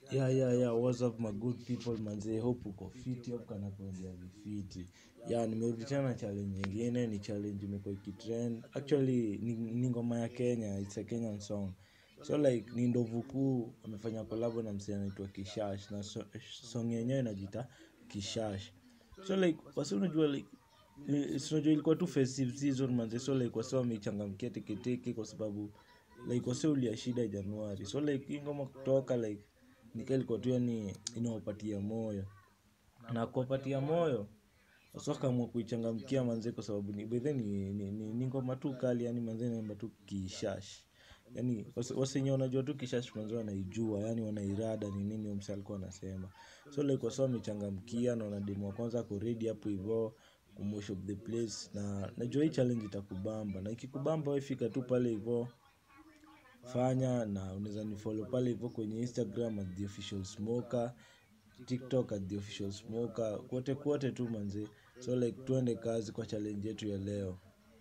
Yeah, yeah, yeah, what's up my good people manze, hope uko fiti, hope kana kuendea vifiti. Yeah, nimerudi tena na challenge nyingine, ni challenge imekuwa ikitrend. Actually, ni, ni ngoma ya Kenya, it's a Kenyan song. So like, ni ndovu kuu, amefanya collab na msee anaitwa Kishash, na so, song yenyewe inajiita Kishash. So like, wasi unajua like, ni- si unajua ilikuwa tu festive season manze, so like wasi wameichangamkia teketeke kwa sababu like wase ulia shida Januari. So like, hii ngoma kutoka like nika ilikuwa tu yani inawapatia moyo na kuwapatia moyo wasa wakaamua kuichangamkia manze kwa sababu ni bedhe ni, ni, ni, ni ngoma tu kali yani manze naimba tu kishash yani wase- wasenye wanajua tu kishash manze wanaijua yani wanairada ni nini huyo msee alikuwa anasema so like wasa wamechangamkia na wanademu wa kwanza ako ready hapo hivo kumosh of the place na najua hii challenge itakubamba na ikikubamba we fika tu pale hivo fanya na unaweza nifollow pale hivyo kwenye instagram at the official smoker tiktok at the official smoker kwote kwote tu manze so like tuende kazi kwa challenge yetu ya leo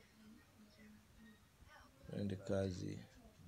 tuende kazi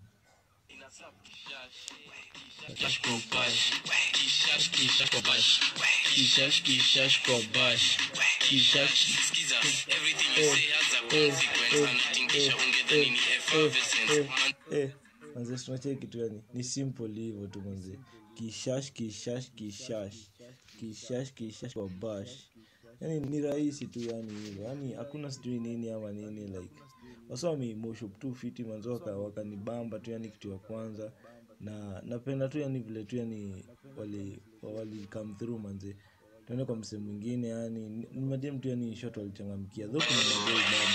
Kishash kwa bash, kishash kishash kwa bash, kishash kishash kwa bash, kishash. Skiza, everything you say has a consequence. Anatingisha ungedhani ni effervescence. Man- eh, manze tunacheki kitu yani ni simple hivyo tu manze kishash kishash kishash kishash kishash kwa bash yani ni rahisi tu yani hivyo yani hakuna sijui nini ama nini like wasa wameimoshop tu fiti manzo waka- wakanibamba tu yani kitu ya kwanza na napenda tu yani vile tu yani wali, wali come through manze tuende kwa msee mwingine yani ni madem tu yani shot walichangamkia dho kuna madei bado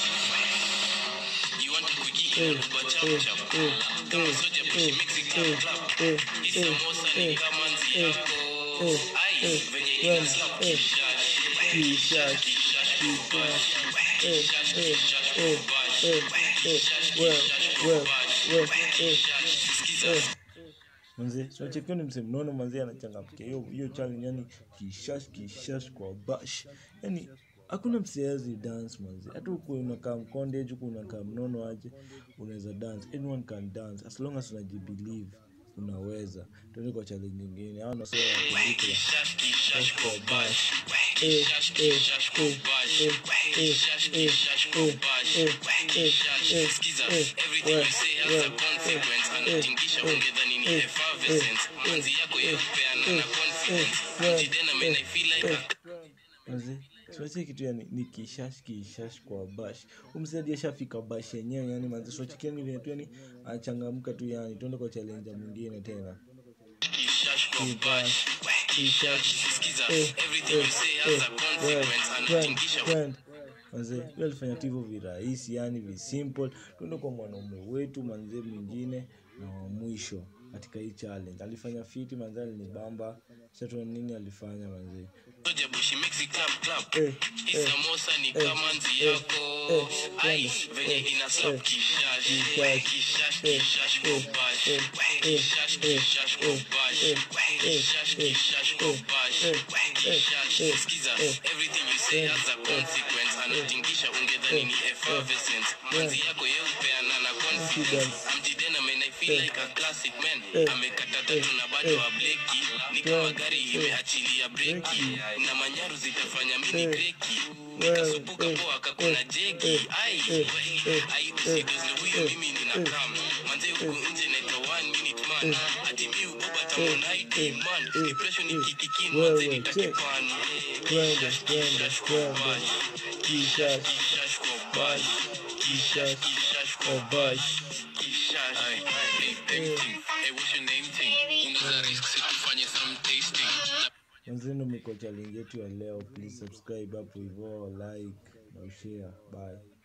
You want to kuki inaruba chap chap. Kama soja pushi mix it clap clap. Hii samosa ni kama nzi yako. Ai, venye ina slap kishash. Kishash kishash kwa bash. Kishash kishash kwa bash. Kishash kishash kwa bash. Kishash. Skiza. manze tunachekio ni msee mnono manze anachangamkia hiyo hiyo challenge yani kishash kishash kwa bash yani hakuna mseazi dance manze hata huku unakaa mkonde huku unakaa mnono aje unaweza dance anyone can dance as long as unajibelieve unaweza tuende kwa challenge nyingine au nasema Kishash kishash kwa bash. Eh, Kishash eh, kishash kwa eh, bash. eh, Kishash eh, kishash kwa eh, bash. eh, Kishash. eh, Skiza, eh, everything well, you say has well, a consequence. eh, Anatingisha eh, ungedhani ni eh, effervescence. eh, Manzi yako yopeana na eh, confidence. eh, Mjidena man, I feel like eh, a manze tunache kitu yani ni kishash kishash kwa bash umsadi ashafika bash yenyewe yani manze tunachikiani vile tu yani anachangamka tu yani tuende kwa challenge mwingine tena kishash kwa bash. Kishash. Skiza, Eh, everything eh, you say has a eh, consequence. well, Anatingisha trend, trend. manze huyo alifanya tu hivyo virahisi yani visimple tuende kwa mwanaume wetu manze mwingine na wa mwisho katika hii challenge alifanya fiti manze alinibamba shatua nini alifanya manze Soja bushi mix it clap clap. eh, Hii eh, samosa ni eh, kama nzi eh, yako. eh, Ai, twende, venye eh, ina slap eh, kishash. kishash, Kishash eh, kishash kwa eh, bash. eh, Kishash eh, kishash kwa eh, bash. eh, Kishash eh, kishash kwa eh, bash. eh, Kishash. eh, Skiza, eh, everything you say eh, has a eh, consequence. Anatingisha ungedhani ni effervescence. Manzi yako yeupeana na confidence. Amjidena man, I feel like a classic man. eh, Amekata tatu na bado eh, ableki. Ni kama gari imeachilia breki. Na manyaru zitafanya mini eh, breki. well, Nikasupuka eh, poa kakuna eh, jegi. eh, Ai, eh, eh, ai eh, usidozle huyo eh, mimi eh, nina kam. Manze huku nje naitwa one minute man. Ati mi uba tamona ID man. Depression ikikikin Wewe, manze check. nitakipan. Twende, Kishash twende, kishash kwa twende. bash. Kishash, Kishash kwa bash. Kishash kishash kwa kwa bash Kishash. Hey, tasting. Hey, what's your name thing? Unaweza risk si tufanye some tasting. manzenu miko challenge yetu ya leo please subscribe hapo hivo like na ushare bye